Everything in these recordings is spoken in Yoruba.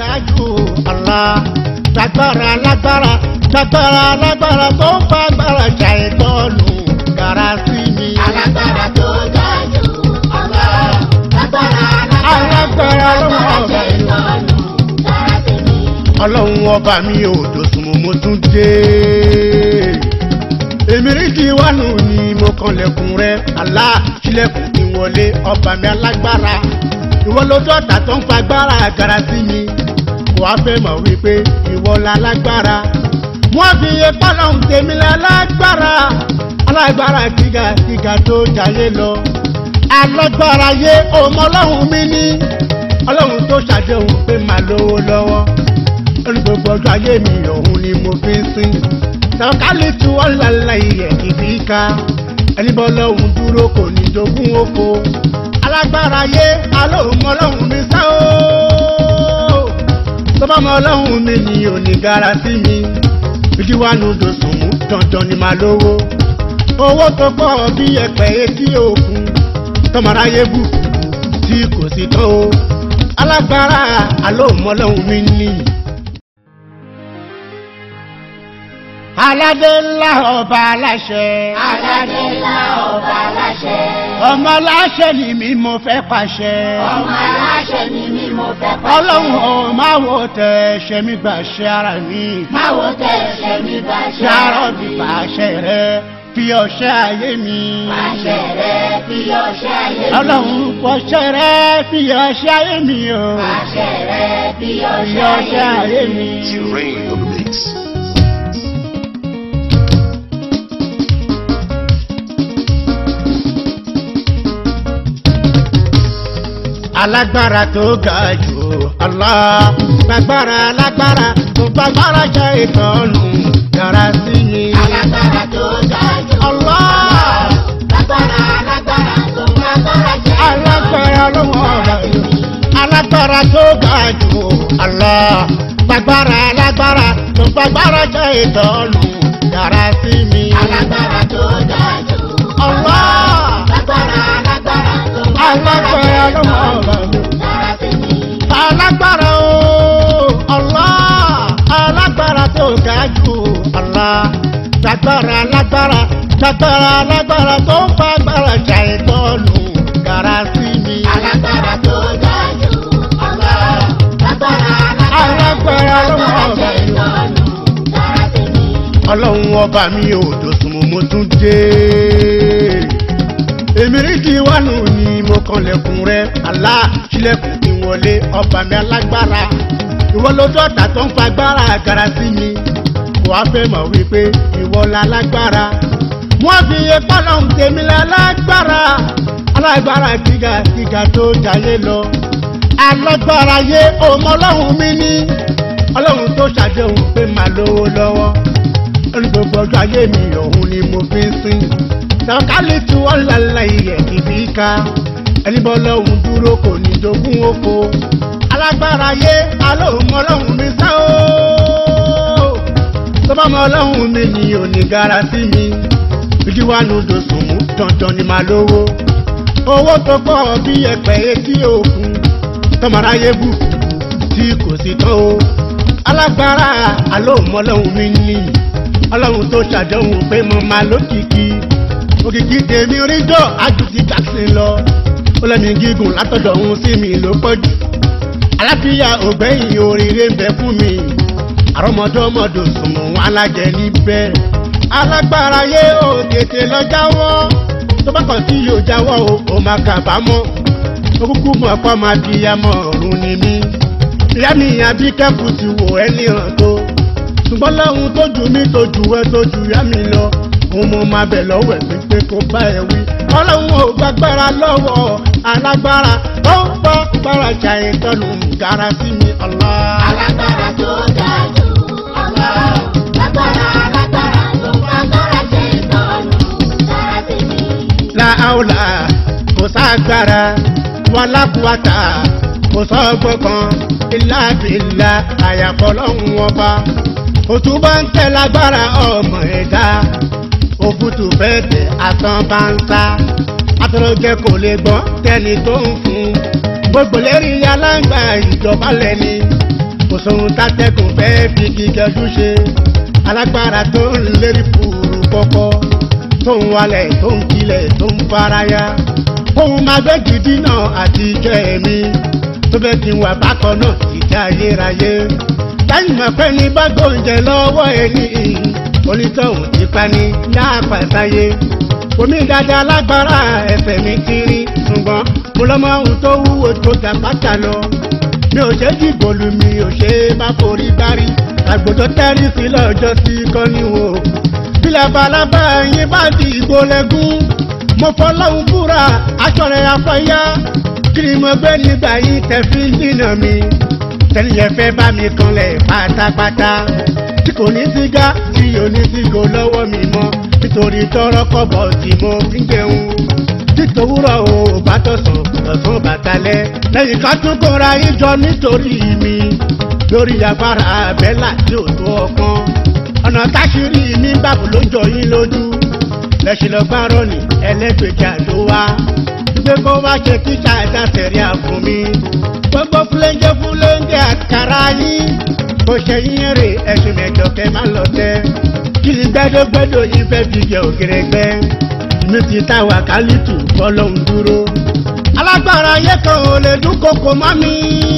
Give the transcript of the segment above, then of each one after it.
ga jù Allah gbàgbára lágbára gbàgbára lágbára tó ń fa agbára jà ìtọ́nù gara sí mi. Alágbára tó ga jù Allah. Lágbára Alágbára lágbára ló tó wà jẹ́ báyìí. ìtọ́nù dára sí mi. ọlọ́run ọba mi ò dòsùn mo mo tún dé. èmi rí di wánu ni mo kanlẹ̀kùn rẹ àlá sílẹ̀kùn kí n wọlé ọba mi alágbára. ìwọ lójú ọ̀tá tó ń fa agbára àgàrà sí mi. kò wá fẹ́ mọ̀ wípé ìwọ la lágbára. wọ́n fi iye pálọ̀hún tèmi la lágbára. alágbára gíga gíga tó jayé lọ. alágbára yé ọmọ ọlọ́run mi ní. ọlọ́run tó ṣàdéhùn pé màá lówó lọ́wọ́ lórí gbogbo ọjọ́ ayé mi òun ni mo fi ń sìn. sọ̀kálì tu ọ̀làlà ìyẹ̀ kìbí ká ẹni bọ́ lọ́hùn dúró kò ní jogún oko. alágbára yé alóhùn ọlọ́hun mi sá o. tọ́ba mọ ọlọ́hun mi ni òní gara sí mi. bíjí wà nù dòsùn mú dandan ni màá lówó. owó tó pọ̀ bí ẹ̀pẹ̀ etí òkun tọmọráyé bù tí kò sí tán o. alágbára alóhùn ọlọ́hun mi ni. aládé ńlá ọba aláṣẹ. Aládé ńlá ọba aláṣẹ. ọmọ aláṣẹ ni mi mo fẹ́ pàṣẹ. Ọmọ aláṣẹ ni mí mo fẹ́ pàṣẹ. ọlọ́run ò máa wo tẹ ṣe mí gbà ṣe ara mi. Máwo tẹ ẹ̀ṣẹ̀ mi bá ṣe. ṣàrọ̀ bí pàṣẹ rẹ fi ọṣẹ ayé mi. Pàṣẹ rẹ fi ọṣẹ ayé mi. ọlọ́run pọṣẹ rẹ fi ọṣẹ ayé mi o. Pàṣẹ rẹ fi fi ọṣẹ ọṣẹ ayé ayé mi. mi. Rain on the mix. alágbára tó ga jù Allah gbàgbára alágbára tó gbàgbára jẹ ìtọ́nù yàrá sí mi. Alágbára tó ga jù. Allah Lágbára lágbára tó lágbára jẹ́. alágbára lọ́wọ́ ọ̀rọ̀ yìí. alágbára tó ga jù Allah gbàgbára alágbára tó gbàgbára jẹ ìtọ́nù yàrá sí mi. Alágbára tó ga jù. Allah Lágbára lágbára tó alágbára lọ́wọ́ ọ̀rọ̀ yìí. dára sí mi. alágbára o Allah alágbára tó ga jù Allah gbàgbára alágbára gbàgbára alágbára tó ń fa agbára jà ìtọ́nù gara sí mi. Alágbára tó ga jù. Allah. Lágbára Alágbára tó lọ́wọ́ ọ̀rọ̀ jẹ́ yìí. ìtọ́nù dára sí mi. ọlọ́run ọba mi ò dòsùn mo mo tún dé. èmi rí di wánu ni mo kanlẹ̀kùn rẹ àlá sílẹ̀kùn kí n wọlé ọba mi alágbára. ìwọ lójú ọ̀tá tó ń fa agbára àgàrà sí mi. kò wá fẹ́ mọ̀ wípé ìwọ la lágbára. wọ́n fi iye pálọ̀hún tèmi la lágbára. alágbára gíga gíga tó jayé lọ. alágbára yé ọmọ ọlọ́run mi ní. ọlọ́run tó ṣàdéhùn pé màá lówó lọ́wọ́ lórí gbogbo ọjọ́ ayé mi òun ni mo fi ń sìn. sọ̀kálì tu ọ̀làlà ìyẹ̀ kìbí ká ẹni bọ́ lọ́hùn dúró kò ní jogún oko. alágbára yé alóhùn ọlọ́hun mi sá o. tó bá mọ ọlọ́hun mi ni òní gara sí mi. bíjí wà nù dòsùn mú dandan ni màá lówó. owó tó pọ̀ bí ẹ̀pẹ̀ etí òkun tọmọráyé bù tí kò sí tán o. alágbára alóhùn ọlọ́hun mi ní ọlọ́run tó ṣàdéhùn pé mo máa lókìkí òkìkí tèmi ríjọ àjùtì jackson lọ ó lẹ́mi gígùn látọ̀dọ̀ òun sí mi ló pọ̀ jù aláfíà ògbẹ́yìn oríire ń bẹ fún mi àrọ́mọdọ́mọdò sùnmù alájẹ níbẹ̀ alágbára yé o tètè lọ jáwọ́ tó bá kàn sí yóò jáwọ́ o ò máa kàbámọ̀ ó kúkú mọ̀ pọ́ máa fi yamọ̀ ọ̀run ni mí ìyá mi àbí kẹ́kù ti wò ẹ́ ní hàn tó ṣùgbọ́n láwọn tó jù mí tó jù ẹ́ tó jù yá mi lọ òun mo máa bẹ̀ lọ́wọ́ ẹ̀ pé kó bá ẹ wí. ọlọ́run ò gbàgbára lọ́wọ́ alágbára ó ń bọ́ gbára jà ìtọ́nù gara sí mi ọ̀la. Alágbára tó ga jù. Allah. Lágbára lágbára tó lágbára jẹ́ ìtọ́nù dára sí mi. láàúlà kò sáàgbára wàlákùwàtà kò sọ́gbọ́n kan ìlàbìlà àyàfọ́ lọ́hùn ọba òtún bá ń tẹ lágbára ọmọ ẹ̀dá òfútù fẹ́ tẹ àtàn bá ń sá àtọ̀rọ̀jẹ kò lè gbọ́n tẹni tó ń fún gbogbo lérí aláǹgbá ìjọba lẹ́ni sóhun tátẹ́kùn fẹ́ fi kíkẹ́jú ṣe alágbára tó ń lérí fúru kọ́kọ́ tó ń walẹ̀ tó ń kilẹ̀ tó ń faraya òun máa gbé gidi náà àti ìjọ ẹ̀mí tó fẹ́ kí n wà bákan náà ìjà ayérayé lẹ́yìn mọ̀ pé ní bá gbóúnjẹ lọ́wọ́ ẹni onítọ̀hún ti pa ní láàpàtàyé omi dáadáa lágbára ẹsẹ̀ mi ti rí ṣùgbọ́n mo lọ́mọ ohun tó wúwo tó ga pátá lọ mi ò ṣe dìbò lu mi ò ṣe má forí gbárí àgbò tó tẹ́rí sí lọ́jọ́ sí kọ́níwò bí labalábá yín bá di ìgbó lẹ́gún mo fọlọ́hún fúra aṣọ rẹ̀ afọ́yá kí ni mo gbé nígbà yìí tẹ̀ fi ń dínà mi tẹ́niyẹ fẹ́ bá mi kanlẹ̀ pátápátá tí kò ní sígá tí ò ní sígò lọ́wọ́ mi mọ́ nítorí tọrọ kọ́bọ̀ tí mo fi ń jẹun títòwúrọ̀ o bá tọ̀sán ọ̀sán bàtálẹ̀ lẹ́yìn ká tún kóra ìjọ nítorí mi lórí agbára abẹ́là tí ò tó ọkàn ọ̀nà táṣírí mi bàbá ló ń jọ yín lójú lẹ́sìn lọ gbárọ̀ ní ẹlẹ́gbẹ̀jà ló wá gbé kó wá ṣe kíkà ẹ̀dá sẹ̀rí àfún mi gbogbo fúlẹ́ńjẹ́ fúlẹ́ńjẹ́ àkàrà yín kò ṣe yín rè ẹ̀sùn mẹ́jọ kẹ́ máa lọ tẹ́ kí ni gbẹ́dọ́gbẹ́dọ́ yín fẹ́ fi jẹ òkèrè gbẹ́ mi ti ta wàkálìtù fọlọ́hún dúró alágbára ayé kan ò lè dún kókó mọ́ mi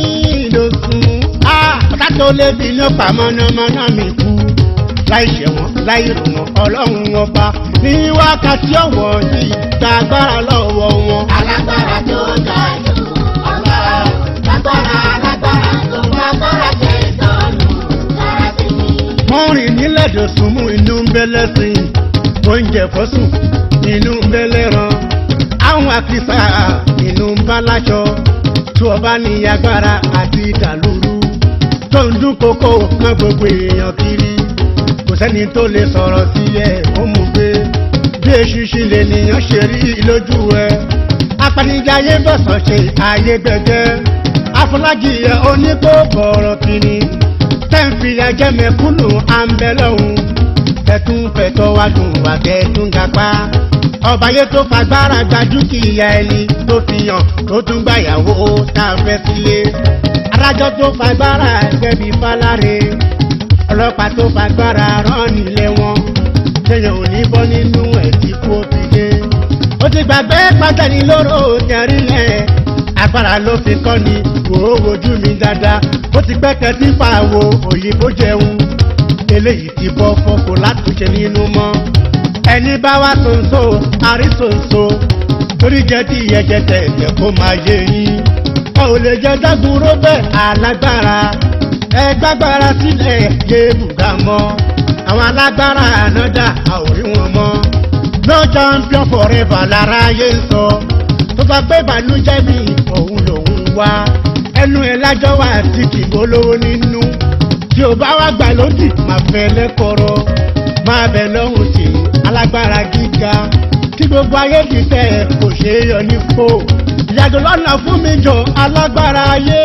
lóṣùn á kátó lè bí ní ọ̀pá mọ́nàmọ́ná mi kú láì ṣẹ̀wọ̀n láì rò wọ́n ọlọ́run ọba ní wákàtí ọ̀wọ́ yìí gba agbára lọ́wọ́ wọn. Alágbára tó ga jù ọlọ́run. Lágbára lágbára tó bá gbára ṣe ìtọ́nù dára sí mi. wọ́n rìn nílẹ̀ dòsùn mú inú ń bẹ́ lẹ́sìn oúnjẹ fọ́sùn inú ń bẹ́ lẹ́ran àwọn àkìsà inú ń bá láṣọ tó ọba ní agbára àti ìdàlúrú tó ń dún kókó mọ́ gbogbo èèyàn kiri kò sẹ́ni tó lè sọ̀rọ̀ sí ẹ̀ ó mú gbé bí eṣinṣin lè nìyàn ṣe rí lójú ẹ apanijayé bọ̀sán ṣe ayé gbẹgẹ́ afọlájìyẹ oníkókòrò kìíní tẹ́ǹfì ẹjẹ́ mẹ́kúnnù àǹbẹ̀lọ́hún ẹ̀tún fẹ̀tọ́ wá dùn wá kẹ́ẹ̀tún gapá ọba yẹn tó fagbára gba dúkìá ẹni tó fi hàn tó tún gbàyàwó tá a fẹ́ sílé adájọ́ tó fagbára gbẹ̀bí fáláre ọlọ́pàá tó fagbára rán nílé wọn téèyàn ò ní bọ́ nínú ẹ̀ tí kò fi dé ó ti gbàgbé pátẹ́ni lóró tẹ̀rí lẹ̀ agbára ló fi kọ́ ni wò ó wojú mi dáadáa ó ti gbẹ́kẹ̀ tí fàwo òyìnbó jẹun eléyìí ti bọ́ fọ́kọ látúnṣe nínú mọ́ ẹni bá wá sonso àrísonso torí jẹ́ tí ìyẹ́jẹ́ tẹ̀tẹ̀ kó máa yé yín ọ ò lè jẹ́ dágunró bẹ́ẹ̀ alágbára ẹ gbágbára sílẹ̀ yé bùgá mọ́ àwọn alágbára ànádà a ò rí wọn mọ́ no champion forever lára yé ń sọ tó bá pé ìbànújẹ́ mi òun lòun wá ẹnu ẹ̀ lájọ́ wà tí kì í bolówó nínú tí o bá wá gbà lódì máa fẹ́ lẹ́kọ̀ọ́rọ́ máa bẹ̀ lọ́hùn sí alágbára gíga tí gbogbo ayé ti tẹ̀ kò ṣeé yọ ní fò ìyàgò lọ́nà fún mi jọ alágbára ayé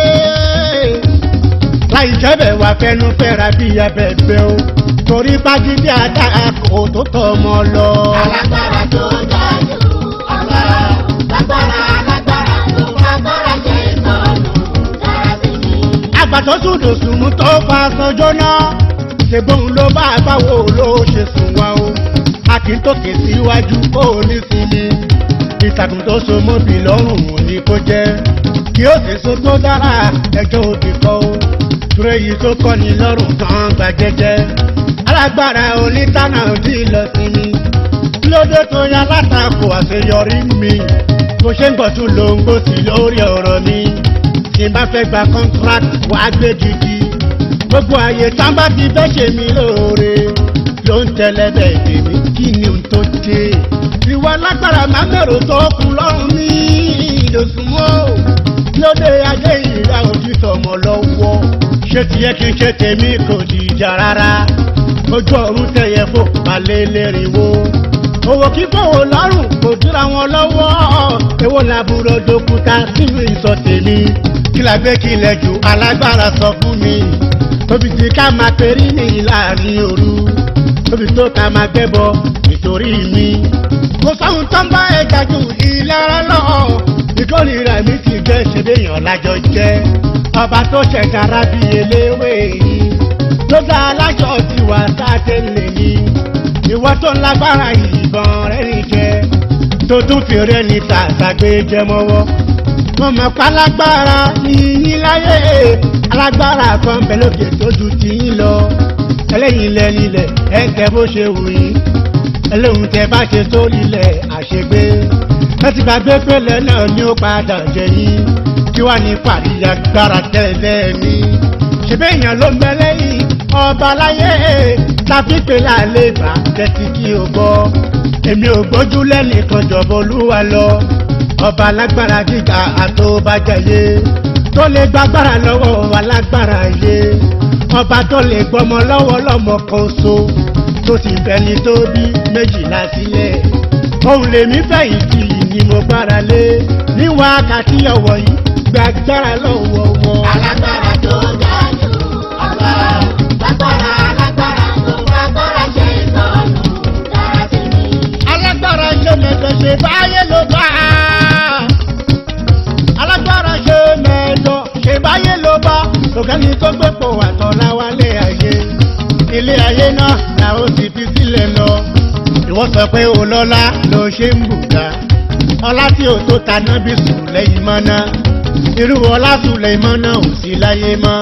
láì jẹ́bẹ̀ wá fẹ́nu fẹ́ra bí abẹ́gbẹ́ o torí pàgídí àdá kò tó tọ́ ọmọ lọ. Alágbára tó ga jù ọlọ́run. Lágbára lágbára tó bá gbára ṣe ìtọ́nù dára sí mi. àgbàtọ́ sùdò sùnmù tó fa sọjọ́ náà ṣègbóhùn ló bá báwo ló ṣe sùn wá o a kì í tòkè síwájú ó ní sinmi ìtàkùn tó so mọ́bì lọ́rùn ò ní kó jẹ́ kí ó sì so tó dára ẹjọ́ òbí kọ́ o túrẹ́ yìí tó kọ́ ni lọ́rùn kan gba jẹ́jẹ́ alágbára onítànà òdì lọ sí mi lóde tó yan látakò àṣeyọrí mi mo ṣe ń gbọ̀tún lóńgbò sí lórí ọ̀rọ̀ mi tí n bá fẹ́ gba contract wà á gbé gidi gbogbo àyè tán bá ti fẹ́ ṣe mí lóore ló ń tẹ́lẹ̀ bẹ́ẹ̀ tèmi kí ni n tó dé ìwà lágbára máa mẹ́rò tó kù lọ́rùn mi ìdòsùnmọ́ lóde ajé ìrà òjì tọmọ lọ́wọ́ ṣé tiẹ̀ kí n ṣe tèmi kò dìjà rárá ojú ọ̀run tẹ̀yẹ fò balẹ̀ lẹ́rìnwó owó kíkọ́ lọ́rùn kò dúra wọn lọ́wọ́ èwo làbúrò dókúta sínú ìsọ tèmi kí la gbé kílẹ̀ jù alágbára sọ fún mi tóbi tí ká máa perí ní láàrin òru tóbi tó ká máa gbẹ́bọ nítorí mi kò sóhun tó ń bá ẹja ju ìlara lọ ìkórìíra mi ti jẹ́ ṣèdèyàn lájọ jẹ́ ọba tó ṣẹ̀dá rábì eléwé yìí tó dá alájọ tiwa sáté lè ní ìwọ tó ń lágbára ìbọn rẹ̀ ní jẹ tó tún fèrè ní tàgbàgbé jẹ mọ́wọ́ mo mọ̀ pé alágbára yìnyín láyé alágbára kan bẹ lókè tó ju tiyín lọ ẹlẹ́yin lẹ́nilẹ̀ ẹ̀ ń tẹ bó ṣe wù yín ẹlẹ́hùn tẹ bá ṣe sórí ilẹ̀ àṣegbé ẹ ti gbàgbé pélé náà ni ó padà jẹ yín kí wàá ní pàríyá gbára tẹ́lẹ̀ mi ṣebí èèyàn ló ń bẹ lẹ́yìn ọba láyé tàbí pé láàlẹ́ ìgbà tẹ́tí kí o gbọ́ èmi ò gbójú lẹ́nìkan jọ̀bọ̀ olúwa lọ ọba alágbára gíga àtòbàjẹyé tó lè gbàgbára lọ́wọ́ alágbára yé ọba tó lè gbọmọ lọ́wọ́ lọ́mọ kan so tó sì bẹni tó bí méjìlá sílẹ̀ òun lèmi fẹ̀yìntì ni mo gbára lé ní wákàtí ọ̀wọ̀ yìí gbàgbára lọ́wọ́ wọn. Alágbára tó ga jù ọba o. Lágbára alágbára tó fagbára ṣe ìtọ́nù dára sí mi. alágbára ṣe mẹ́tọ̀ ṣe báyé ló bá alágbára ṣe mẹ́tọ̀ ṣe báyé ló bá tòkẹ́ni tó gbépò àtọ̀ láwálé ayé ilé ayé náà là ó sì fi sílẹ̀ lọ ìwọ sọ pé olọ́lá ló ṣe ń bùkà ọlá tí ò tó ta náà bí sùn lẹ́yìn mọ́ná irú ọlá sùn lẹ́yìn mọ́ná ò sí láyé mọ́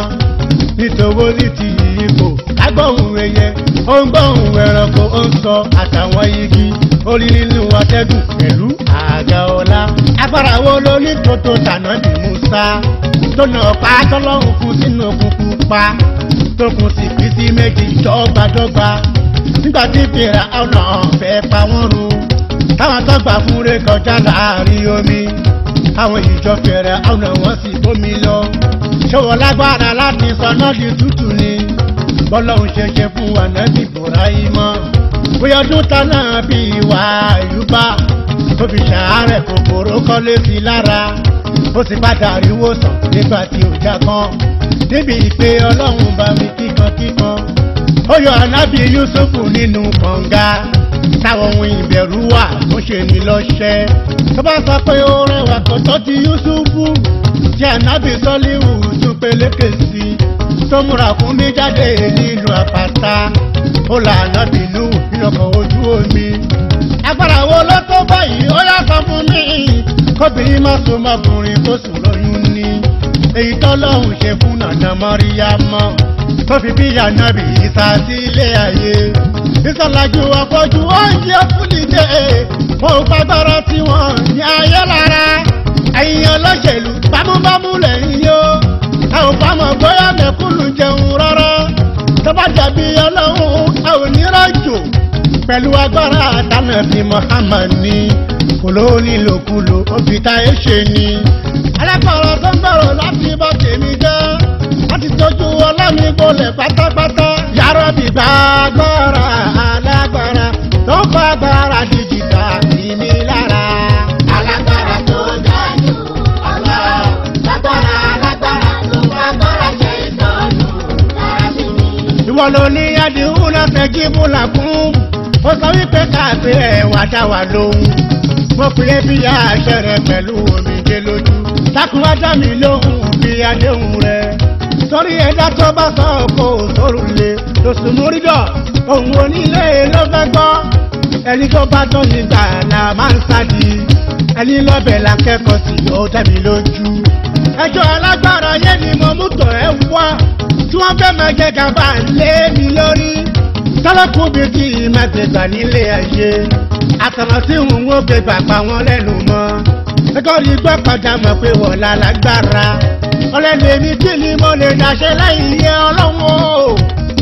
nítorí ti ipò agbóhùn ẹyẹ ó ń gbóhùn ẹranko ó ń sọ àtàwọn igi orí nínú atẹ́gùn pẹ̀lú àga ọlá agbára wo ló ní tótó tànà bí musa tó nà pa tọ́lọ́hún fún sínú òkùnkùn pa tó kùn sí fi sí méjì dọ́gbadọ́gba nígbà tí fìrà ọ̀nà fẹ́ pa wọ́n run táwọn tó gbà fún rẹ kọjá láàrin omi àwọn ìjọ fẹ̀rẹ̀ ọ̀nà wọn sì bómi lọ ṣòwò lágbára láti sọnà di tútù ni bọ́lọ́hún ṣe ṣe fún ànábì Bùráímọ̀ bóyá ọdún tá náà bí ìwà àyùbá tó fi ṣàárẹ̀ kòkòrò kọ́lé sí lára ó sì padà ríwó sàn nígbà tí ò já kan níbi ìpè ọlọ́run bá mi kíkankíkan ó yọ ànábì Yúsúfù nínú kànga táwọn ohun ìbẹ̀rù wà tó ṣe ní lọ́ṣẹ́ tó bá sọ pé ó rẹwà kò tó ti Yúsúfù tí ànábì sọ́líwù tún pelékè sí tó múra fún mi jáde nínú àpáta ó là ànábì nù nínú ọkọ̀ ojú omi agbára wo ló tó báyìí ó yá sọ fún mi kóbìnrin má so mọkùnrin tó sùn lóyún ní èyí tọ́lọ́hún ṣe fún nànà mọ́ríyámọ́ tó fi bí ànábì ìsà sí ilé ayé ìsọ̀làjù àpọ̀jù oúnjẹ fúnilé wọn ò fagbára tí wọn ní ayé lára ẹ̀yin olóṣèlú bámúbámú lẹ́yìn yó a ò bá mọ̀ bóyá mẹ́kúnnù jẹun rárá tó bá dàbí ọlọ́run a ò ní rájò pẹ̀lú agbára àtànàbí Muhammad ní kòló nílòkulò ó fi ta ẹ́ ṣe ni alágbára tó ń gbọ́rọ̀ láti bá tèmi jẹ́ láti tọ́jú ọlọ́mi gbolẹ̀ pátápátá yàrá bìbá agbára alágbára tó ń fa agbára díjìtà ní mi lára. Alágbára tó ga jù ọba o. Lágbára alágbára tó fagbára ṣe ìtọ́nù dára sí mi. ìwọ ló ní adìhún náà fẹ́ jí bùlà fún ó sọ wípé káàpé ẹ̀ wá dá wa lóhùn mo pè é bí àṣẹ rẹ pẹ̀lú omijé lójú dákun wá dá mi lóhùn bí adéhùn rẹ sórí ẹ̀dá tó bá sọ kó sórùn lé lóṣù múrídọ̀ òun onílé ló fẹ́ gbọ́ ẹni tó bá tán nígbà là máa ń sádi ẹni lọ́bẹ̀ lákẹ́kọ̀ọ́ sí ó dá mi lójú ẹjọ́ alágbára yẹn ni mo mú tọ̀ ẹ́ wá tí wọ́n fẹ́ máa jẹ́ gàba lé mi lórí tọ́lọ́kùn bíi ti ìmọ̀tẹ̀gbà nílé ayé àtàrà tí òun ó gbé gbàgbà wọn lẹ́nu mọ́ ẹ̀kọ́ rí gbọ́ padà mọ̀ pé wọ́n la lágbára ọlẹ́nu èmi kí ni mo lè dàṣẹ láì yẹ ọlọ́run o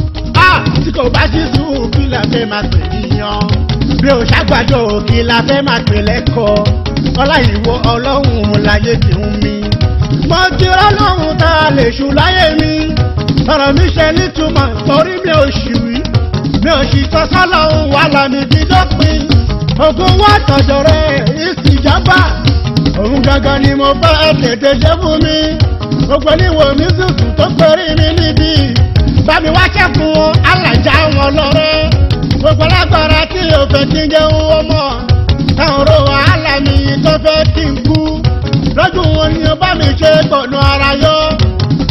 a tí kò bá sí sùúrù kí la fẹ́ máa pè níyan bí o ṣàgbàdo kí la fẹ́ máa pè lẹ́kọ̀ọ́ ọlá ìwọ ọlọ́run láyé ti ń mi mo ti rọ́lọ́run tá a lè ṣù láyé mi ọ̀rọ̀ mi ṣe nítumọ̀ torí mi ò ṣì wí mi ò sì sọ sọ́lọ́run wà lámì bí dópin ogun wà tọ̀dọ̀ rẹ̀ ìsìjàmbá òun gangan ni mo fẹ́ tètè ṣe fún mi gbogbo níwò mi sùsù tó péré mi níbí bámi wá ṣẹ́kùn wọn alájà wọn lọ́rẹ́ gbogbo lágbára tí o fẹ́ kí n jẹun ọmọ táwọn ro wàhálà mi tó fẹ́ kí n kú lójú wọn ni o bá mi ṣe gbọ̀nà ara yọ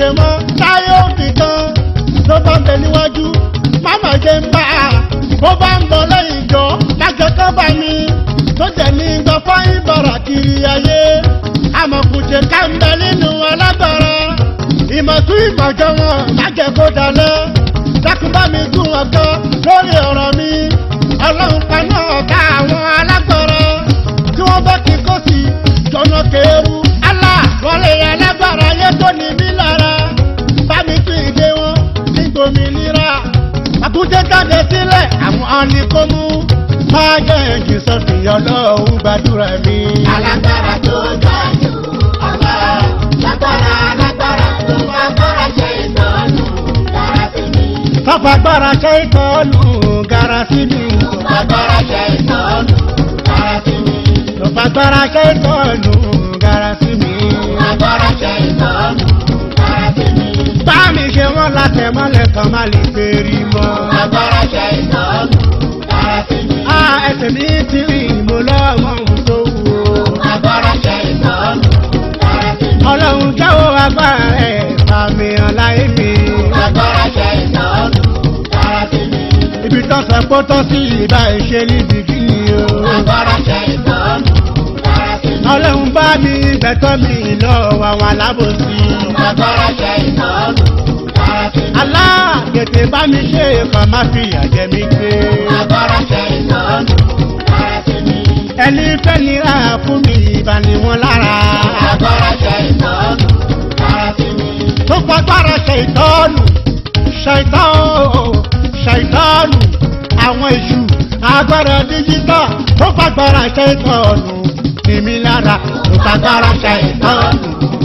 ṣe mọ́ táyé òfin kan ló bá ń bẹ níwájú máma jẹ ń bá a bó bá ń bọ̀ lẹ́yìn ìjọ májọ kan bá mi tó jẹ́ ní gbọ́ fáyín bọ̀rọ̀ kiri ayé àmọ̀kùnṣe ká ń bẹ nínú alágbára ìmọ̀tún ìmọ̀jọ wọn májẹ kó dalẹ̀ dákun bá mi tún wọn kọ́ lórí ọ̀rọ̀ mi ọlọ́run paná ọ̀tá àwọn alágbára tí wọ́n bá kí kó sí jọ̀nà kéérú Allah wọlé alágbára yẹ tó ní mí lára bá mi tún ìdè wọn ní gbòmìnira àtúnṣe jáde sílẹ̀ àwọn ni kó mú máa jẹ́ ẹ̀jì sọ́fìn ọlọ́run gbàdúrà mi. Alágbára tó ga jù ọ̀gá. Lágbára lágbára tó fagbára ṣe ìtọ́nù dára sí mi. Fọ́fagbára ṣe ìtọ́nù gara sí mi. Fagbára ṣe ìtọ́nù dára sí mi. Fọ́fagbára ṣe ìtọ́nù gara sí mi. Fagbára ṣe ìtọ́nù dára sí mi. Bá mi ṣe wọ́n látẹ̀ mọ́lẹ̀ kan má lè fèrí mọ́. Fagbára ṣe ìtọ́nù dára sí mi. Á ẹsẹ̀ mi ti rìn mo lọ́mọ ohun tó wù ó. Fagbára ṣe ìtọ́nù dára sí mi. Ọlọ́run jáwọ́ agbára rẹ̀ bá mi hàn láyé mi. Fagbára ṣe ìtọ́nù dára sí mi. Ibi tó sọ pé ó tọ́ sí ìbá ìṣe níbi kí ni o. Fagbára ṣe ìtọ́nù dára sí mi. Ọlọ́run bá mi gbẹ̀tọ́ mi lọ́wọ́ àwọn alábòsí. Fagbára ṣe ìtọ́nù dára sí mi. aláàgẹ̀tẹ̀ bá mi ṣe kan má fi àjẹ́ mi gbé. Fagbára ṣe ìtọ́nù dára sí mi. ẹni fẹ́ nira fún mi ìbá ni wọ́n lára. Fagbára ṣe ìtọ́nù dára sí mi. tó fagbára ṣe ìtọ́nù ṣàìtọ́nù ṣàìtọ́nù àwọn èṣù agbára díjítà tó fagbára ṣe ìtọ́nù ní mi lára tó fagbára ṣe ìtọ́nù